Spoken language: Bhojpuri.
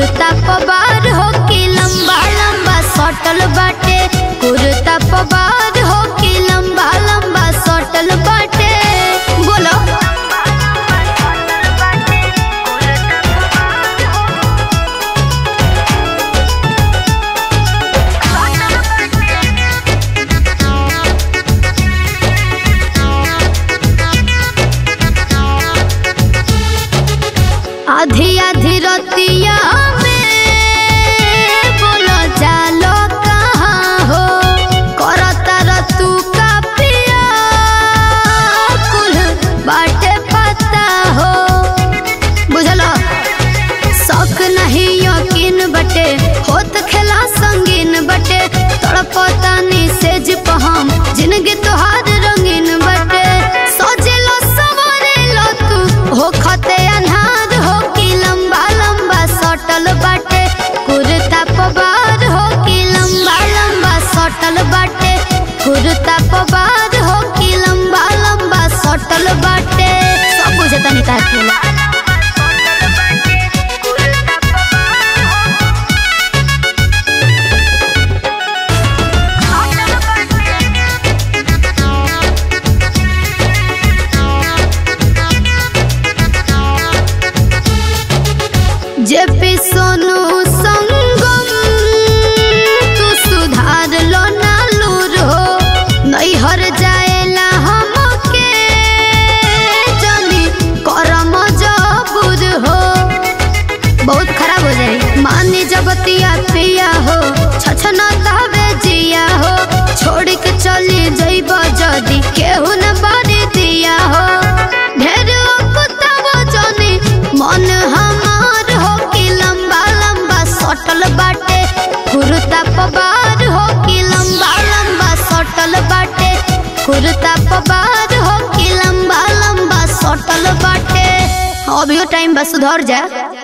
कुर्ता पबार हो कि लंबा लंबा सटल बाटे कुर्ता पबार हो कि लंबा लंबा सटल बाटे बोलो आधी आधी रतिया में बोलो जालो कहाँ हो करता रतु का पिया कुल बाटे पता हो बुझलो शौक नहीं यकीन बटे होत खेला संगीन बटे तड़पतानी सेज पहम जिंदगी तोहार रंगीन बटे सोचेलो सवरेलो तू हो खते अनहार हो कि लंबा लंबा सटल बाटे कुर्ता पबार हो कि लंबा लंबा सटल बाटे कुर्ता पबार हो कि लंबा लंबा सटल बाटे सब बुझे तनी का खेला जेपी सोनू संगम तू सुधार लो ना लूर हो नैहर जाएला हमके जनी करम जबूर हो बहुत खराब हो जाए मानी जबतिया पिया हो छछना तावे जिया हो छोड़ के चली जइब जदी केहू न बारी दिया हो ढेर कुतावो जनी मन हमार हो कि लंबा लंबा सटल बाटे कुर्ता पबार हो कि लंबा लंबा सटल बाटे कुर्ता पबार हो कि लंबा लंबा सटल बाटे अभियो टाइम बस सुधर जा